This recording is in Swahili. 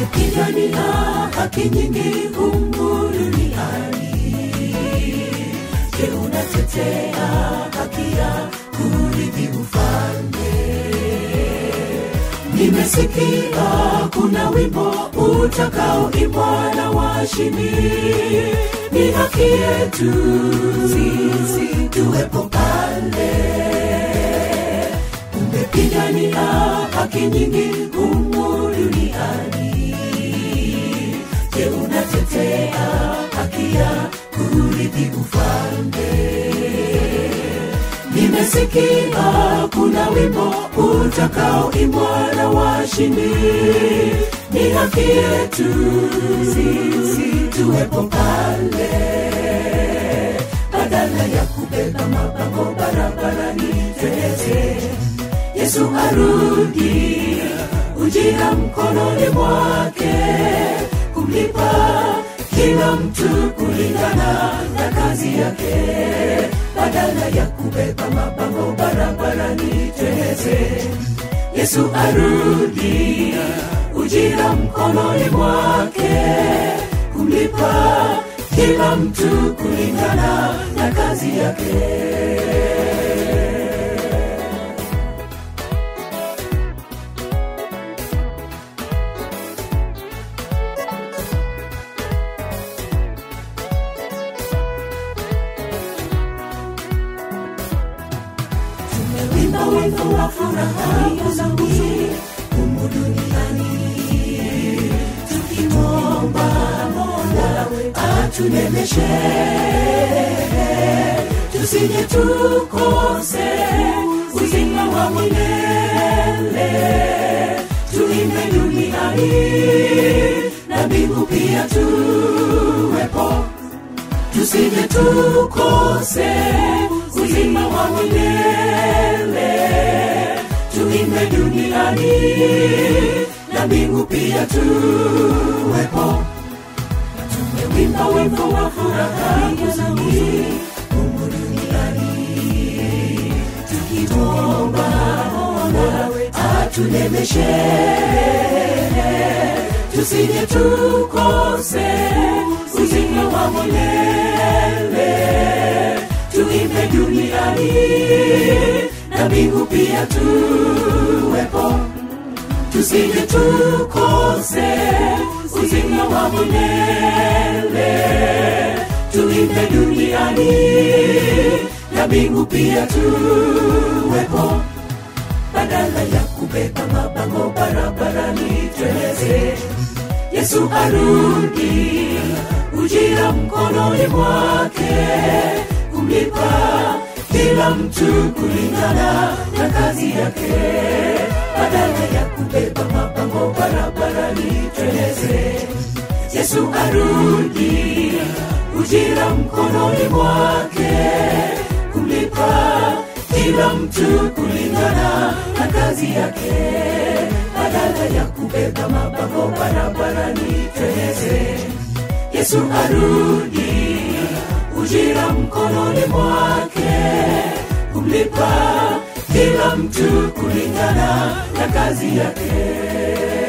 umepigania haki nyingi humu duniani je unatetea haki ya kurithi ufalme nimesikia kuna wimbo utakaoimbwa na washindi ni haki yetu sisi tuwepo pale umepigania haki nyingi humu duniani je unatetea haki ya kurithi ufalme nimesikia kuna wimbo utakaoimbwa na washindi ni haki yetu sisi tuwepo pale badala ya kubeba mabango barabarani twende yesu arudi ujira mkononi mwake kumlipa kila mtu kulingana na kazi yake badala ya kubeba mabango barabarani twende yesu arudi ujira mkononi mwake kumlipa kila mtu kulingana na kazi yake tumewimba wimbo wa furaha uzuri humu duniani tukimwomba mola atunemeshe tusije tukose uzima wa milele tuimbe duniani na mbingu pia tuwepo tusije tukose uzima wa milele tuimbe duniani na mbingu pia tuwepo tumewimba wimbo wa furaha uzuri humu duniani tukimwomba mola atunemeshe tusije tukose uzima wa milele tuimbe duniani na mbingu pia tuwepo tusije tukose uzima wa milele tuimbe duniani na mbingu pia tuwepo badala ya kubeba mabango barabarani tweleze yesu arudi ujira mkononi mwake kumlipa kila mtu kulingana na kazi yake badala ya kubeba mabango barabarani tweleze yesu arudi ujira mkononi mwake kumlipa kila mtu kulingana na kazi yake badala ya kubeba mabango barabarani tweleze yesu arudi ujira mkononi mwake kumlipa kila mtu kulingana na kazi yake